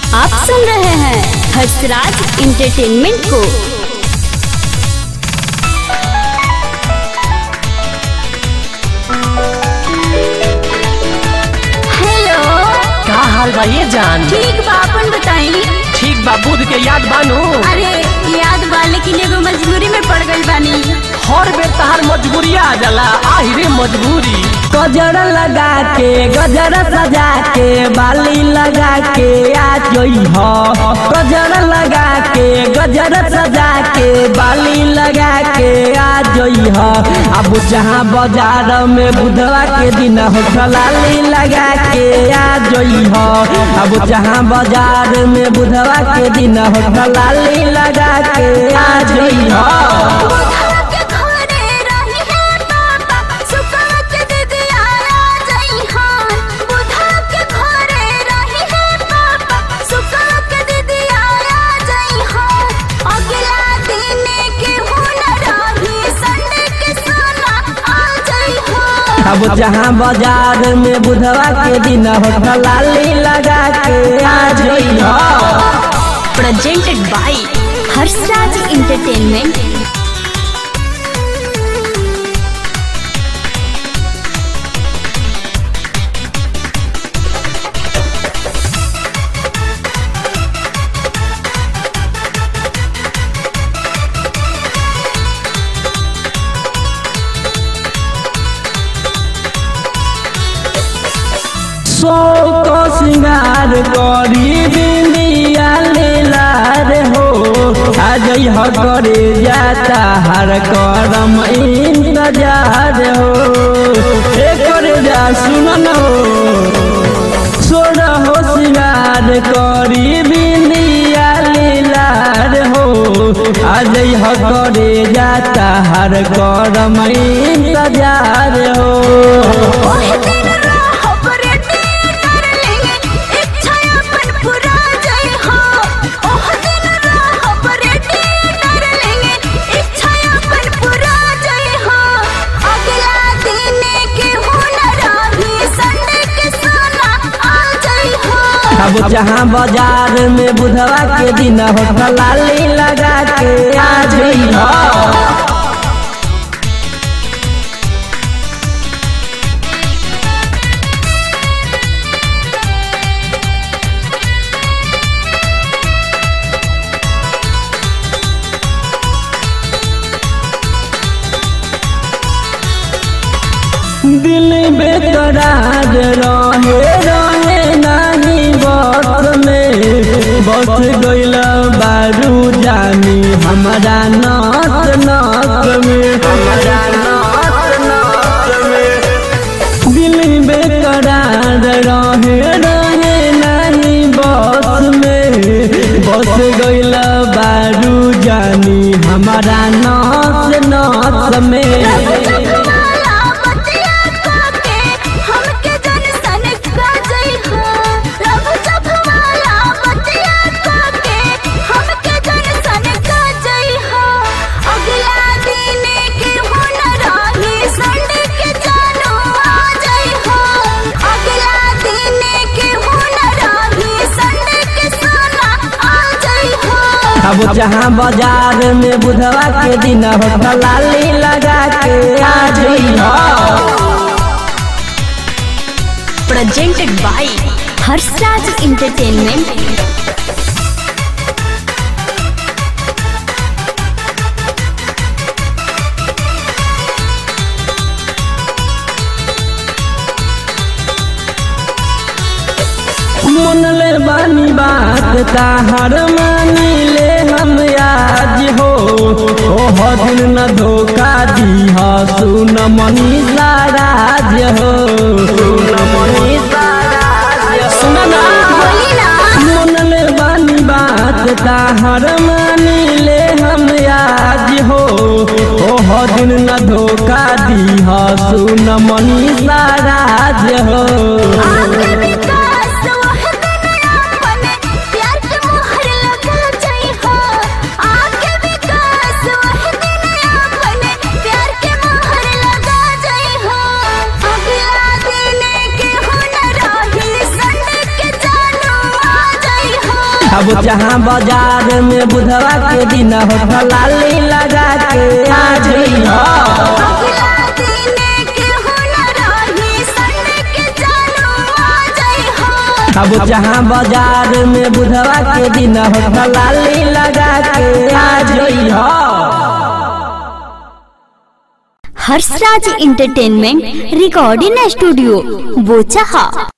आप सुन रहे हैं हर्षराज इंटरटेनमेंट को हेलो का हाल बा ये जान ठीक बा अपन बताई ठीक बा बुध के याद बानू अरे याद बा लेकिन एगो मजबूरी में पड़ गई बानी हर बेर तहार मजबूरिया आ जाला आही रे मजबूरी गजर लगा के गजर सजा के बाली लगा के आ जोई हो गजर लगा के गजर सजा के बाली लगा के आ जोई हो अब जहाँ बाजार में बुधवा के दिन होठलाली लगा के आ जोई हो अब जहाँ बाजार में बुधवा के दिन होठलाली लगा के आ जोई हो अब जहाँ बाजार में बुधवा के दिन होठलाली लगा के आ जोई हो प्रेजेंटेड बाय हर्षराज इंटरटेनमेंट सौ को सिंगार करी बिंदिया लीलार हो आज यह करे जाता हर करम इंतजार हो ए करे जा सुनन हो सोर हो सिंगार करी बिंदिया लीलार हो आज यह करे जाता हर करम इंतजार हो अब जहाँ बाजार में बुधवा के दिन होठलाली लगा के आ जई हो दिल बेकरार रहे रहे नहीं बस में बस गइल बारू जानी हमारा नस नस में हमारा नस नस में दिल बेकरार रहे रहे नहीं बस में बस गइल बारू जानी हमारा नस नस में अब जहाँ बाजार में बुधवा के दिन होठलाली लगा के आ जई हो प्रेजेंटेड बाय हर्षराज इंटरटेनमेंट मन ले बानी बात ताहर मानी ले हम आज हो ओह दिन न धोखा दी हो सुन मनी राज हो सुन मनी सुन ना मन ले बानी बात ताहर मानी ले हम आज हो ओह दिन न धोखा दी हो सुन मनी राज हो अगला दिन के हुनर रही संड के जानू आ जाई हो अब जहाँ बाजार में बुधवा के दिन हो लाली लगा के आ जइहा अगला दिने केहू न रही, संडे के जानू आ जइहा। अब जहाँ बाजार में बुधवा के दिन हो लाली लगा के आ जइहा Harshraj entertainment recording studio Bochaha